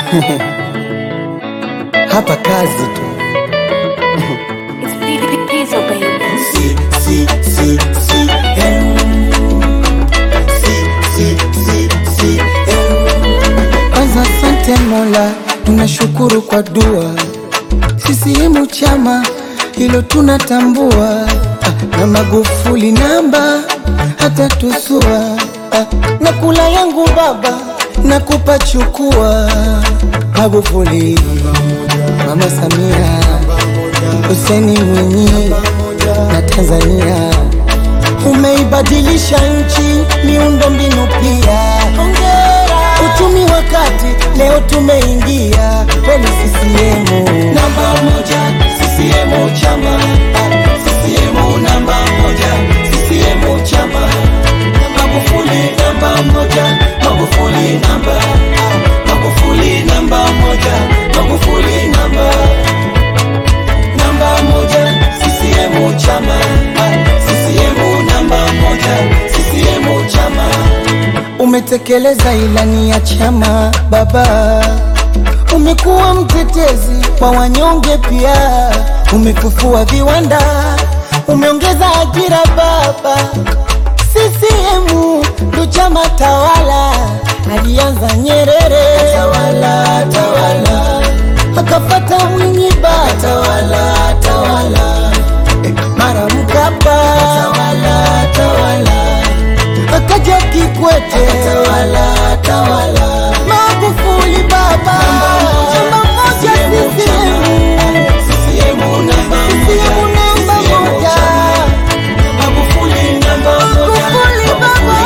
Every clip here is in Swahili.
hapa kazi tu. It's Diesel, baby. Si, si, si, si, em. Si, si, si, si, em. Kwanza asante Mola, tunashukuru kwa dua. CCM chama hilo tunatambua, Ah, na Magufuli namba hata tusua, Ah, na kula yangu baba nakupa chukua. Magufuli, Mama Samia, Hussein Mwinyi na Tanzania umeibadilisha nchi miundo mbinu pia. Hongera. Uchumi wa kati leo tumeingia kweli CCM namba moja, CCM chama CCM namba moja, CCM chama Magufuli namba moja, Magufuli namba Magufuli namba moja, Magufuli namba namba moja CCM chama CCM namba moja CCM chama umetekeleza ilani ya chama baba umekuwa mtetezi wa wanyonge pia umefufua viwanda umeongeza ajira baba CCM ndo chama tawala alianza Nyerere tawala tawala akafata Mwinyi baba tawala tawala Eh, mara Mkapa tawala tawala akaja Kikwete tawala tawala Magufuli baba namba moja CCM CCM namba moja Magufuli namba moja Magufuli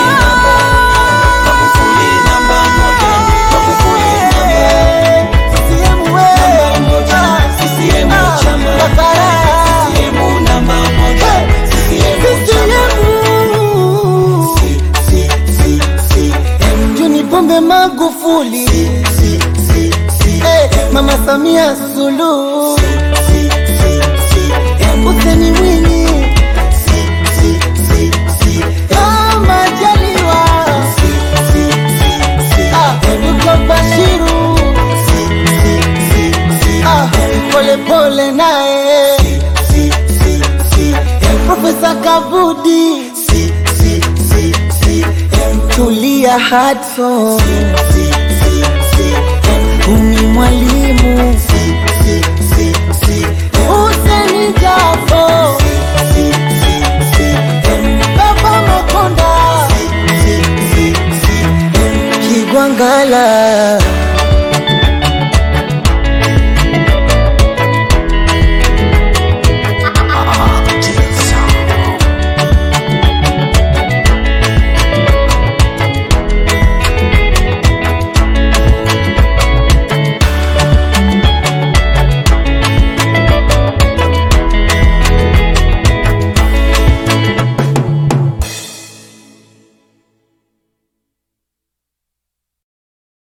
namba moja Magufuli namba CCM namba moja CCM chama CCM namba moja CCM chama Juni Pombe Magufuli Eh, Mama Samia Suluhu Hussein Mwinyi Ah, Majaliwa Ah, Dr. Bashiru Ah, Pole pole naye Profesa Kabudi Tulia Hudson Umi Mwalimu Hussein Jafo Baba Makonda Kigwangala